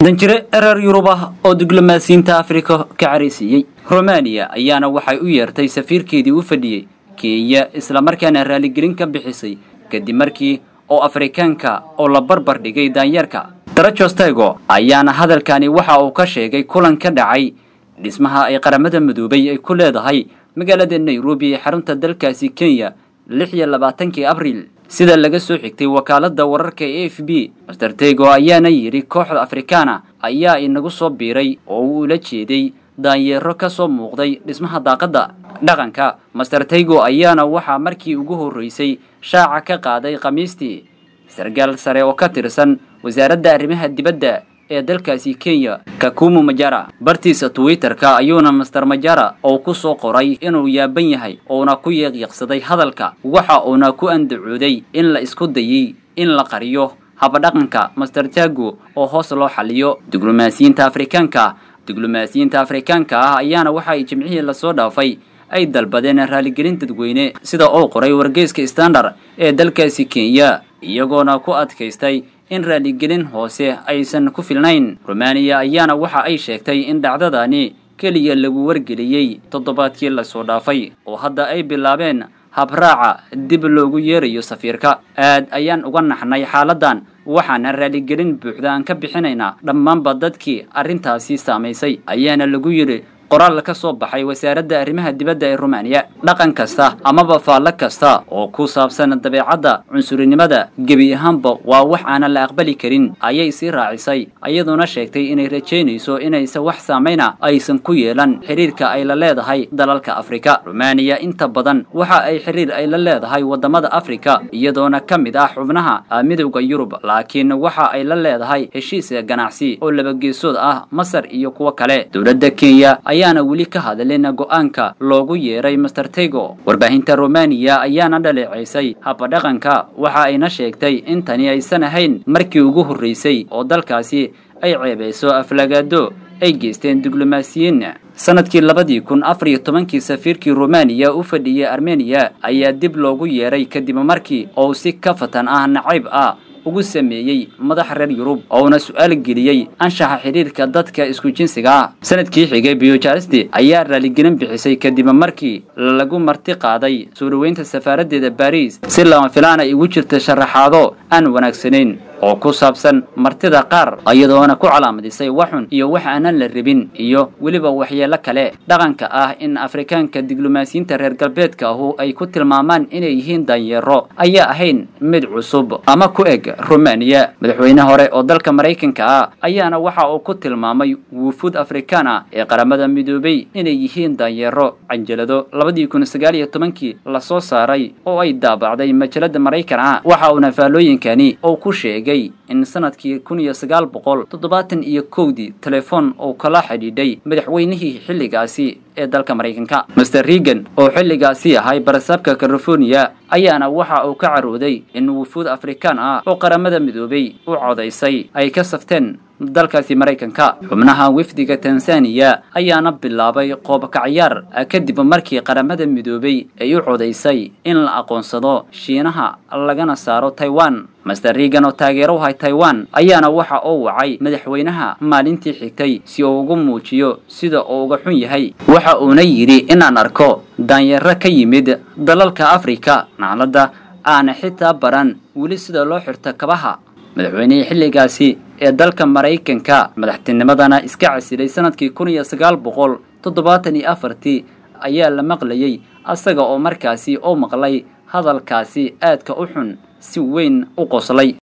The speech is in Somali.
danjire ereer yurub ah oo diblomaasiyiinta afrika ka caraysiiyey romaniya ayaana waxay u yeertay safiirkeedii u fadhiyey kenya islamarkaana raaligelin ka bixisay kadib markii oo afrikaanka oo la barbar dhigay daanyeerka darajostego ayaana hadalkani waxa uu ka sheegay kulan ka dhacay dhismaha ay qaramada midoobay ay ku leedahay magaalada nairobi ee xarunta dalkaasi kenya lix iyo labaatankii abriil sida laga soo xigtay wakaaladda wararka e f b master tego ayaana yidhi kooxda afrikaana ayaa inagu soo biiray oo uu ula jeeday daanyeero ka soo muuqday dhismaha daaqadda dhaqanka master tego ayaana waxaa markii ugu horreysay shaaca ka qaaday khamiistii sargaal sare oo ka tirsan wasaaradda arrimaha dibadda ee dalkaasi kenya kakumu majara bartiisa twitter-ka ayuuna master majara oo ku soo qoray inuu yaaban yahay uuna ku yeeqyeeqsaday hadalka waxa uuna ku andacooday in la isku dayay in la qariyo habadhaqanka master tago oo hoos loo xaliyo diblomaasiyiinta afrikaanka diblomaasiyiinta afrikaanka ah ayaana waxa ay jimcihii lasoo dhaafay ay dalbadeen raaligelin dadweyne sida uu qoray wargeyska standard ee dalkaasi kenya iyagoona ku adkaystay in raaligelin hoose aysan ku filnayn romaniya ayaana waxa ay sheegtay in dhacdadani keliya lagu wargeliyey toddobaadkii lasoo dhaafay oo hadda ay bilaabeen habraaca dib loogu yeerayo safiirka aad ayaan uga naxnay xaaladan waxaana raaligelin buuxda aan ka bixinaynaa dhammaanba dadkii arrintaasi saamaysay ayaana lagu yidhi qoraal ka soo baxay wasaaradda arrimaha dibadda ee rumaniya dhaqan kasta amaba faallo kasta oo ku saabsan dabeecadda cunsurinimada gebi ahaanba waa wax aanan la aqbali karin ayay sii raacisay iyadoona sheegtay inay rajaynayso inaysa wax saamayna aysan ku yeelan xiriirka ay la leedahay dalalka afrika rumaniya inta badan waxa ay xiriir ay la leedahay waddamada afrika iyadoona ka mid ah xubnaha midowda yurub laakiin waxa ay la leedahay heshiis ganacsi oo labageesood ah masar iyo kuwo kale dowladda kenya ayaana weli ka hadlin go-aanka loogu yeeray master tego warbaahinta romaniya ayaana dhaleeceysay habadhaqanka waxa ayna sheegtay in tani aysan ahayn markii ugu horreysay oo dalkaasi ay ceebeyso aflagaado ay geysteen diblomaasiyiin sanadkii labadii kun afar iyo tobankii safiirkii romaniya u fadhiyey armeniya ayaa dib loogu yeeray kadib markii uu si ka fatan ah nacayb ah ugu sameeyey madax reer yurub ouna su-aal geliyey anshaxa xidhiirka dadka isku jinsiga ah sanadkii xigay biyojaristi ayaa raaligelin bixisay kadib markii lagu marti qaaday soo dhoweynta safaaraddeeda baris si lama filaan ay ugu jirta sharaxaado aan wanaagsanayn oo ku saabsan martida qaar iyadoona ku calaamadisay waxxun iyo wax aanan la rabin iyo weliba waxyeelo kale dhaqanka ah in afrikaanka diblomaasiyiinta reer galbeedka ahu ay ku tilmaamaan inay yihiin danyeero ayaa ahayn mid cusub ama ku eg romaniya madaxweyne hore oo dalka maraykanka ah ayaana waxa uu ku tilmaamay wufuud afrikaan ah ee qaramada midoobay inay yihiin danyeero canjalado labadii kun sagaal iyo tobankii lasoo saaray oo ay daabacday majalada maraykan ah waxa uuna faallooyinkani uu ku sheegay in sanadkii kun iyo sagaal boqol toddobaatan iyo kowdii telefoon uu kala xidhiidhay madaxweynihii xilligaasi ee dalka maraykanka master regan oo xilligaasi ahay barasaabka california ayaana waxa uu ka carooday in wufuud afrikaan ah oo qaramada midoobay u codaysay ay ka safteen dalkaasi maraykanka xubnaha wafdiga tanzaniya ayaana bilaabay qoobkacyaar kadib markii qaramada midoobay ay u codaysay in la aqoonsado shiinaha lagana saaro taiwan master regan oo taageero u hay taiwan ayaana waxa uu wacay madaxweynaha maalintii xigtay si uu ugu muujiyo sida uu uga xun yahay waxa uuna yidhi inaan arko daanyaro ka yimid dalalka afrika nacladda aana xitaa baran weli sida loo xirto kabaha madaxweynihii xilligaasi ee dalka maraykanka madaxtinimadana iska casilay sanadkii kun iyo sagaal boqol toddobaatan iyo afartii ayaa la maqlayay asaga oo markaasi u maqlay hadalkaasi aadka u xun si weyn u qoslay